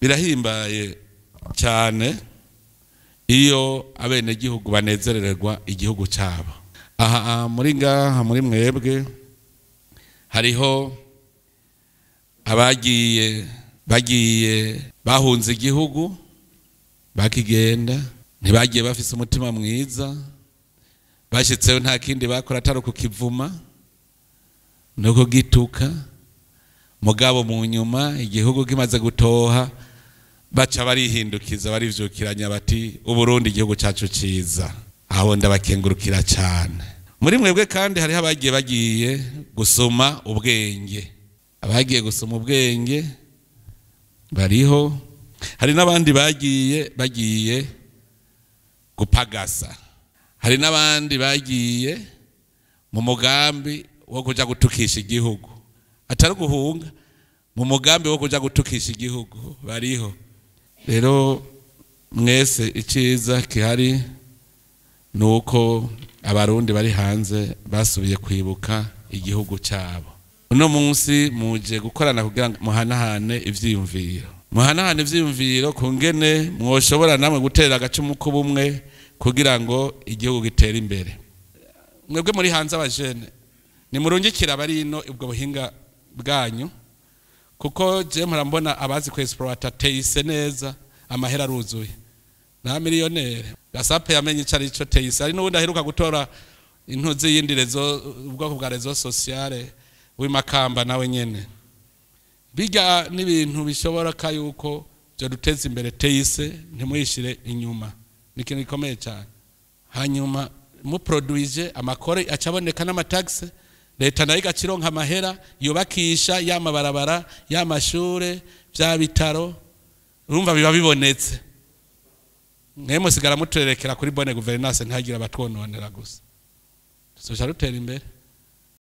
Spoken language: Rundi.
birahimbaye cyane iyo abenegihugu banezerererwa igihugu cyabo aha muri ngaha muri mwebwe hariho abagiye bagiye bahunze igihugu bakigenda ntibagiye bafise umutima mwiza bashyitseho nta kindi bakora atari ukukivuma no kugituka mugabo mu nyuma igihugu kimaze gutoha baca barihindukiza barivyukiranya bati uburundi igihugu cyacu cyiza aho ndabakengurukira cyane muri mwebwe kandi hariho abagiye bagiye gusoma ubwenge abagiye gusoma ubwenge bariho hari n'abandi bagiye bagiye gupagasa hari n'abandi bagiye mu mugambi wo kujya gutukisha igihugu atari guhunga mu mugambi wo kujya gutukisha igihugu bariho rero mwese icyiza gihari ni uko abarundi bari hanze basubiye kwibuka igihugu cyabo uno munsi muje gukorana kugira ngo muhanahane ibyiyumviro muhanahane ibyiyumviro ku ngene mwoshobora namwe gutera agacumu k'ubumwe kugira ngo igihugu gitere imbere mwebwe muri hanze abajene nimurungikira abari ino ubwo buhinga bwanyu kuko je murambona abazi ku exploiter teyise neza amahera aruzuye na miliyoneri gasape yamenye ico ari cyo teyise ari n'ubundi aheruka gutora intuzi y'indi rezo ubwoko bwa rezo sociale w'imakamba nawe nyene bijya n'ibintu bishoboka yuko byo duteza imbere teyise ntimuyishire inyuma ni ikintu gikomeye cyane hanyuma muproduise amakore acaboneka n'amatagisi leta nayo igacironka amahera yubakisha ya mabarabara ya mashure bya bitaro urumva biba bibonetse mwe musigara muturerekera kuri bone guverinance ntihagire abatwononera gusa tuzoca rutera imbere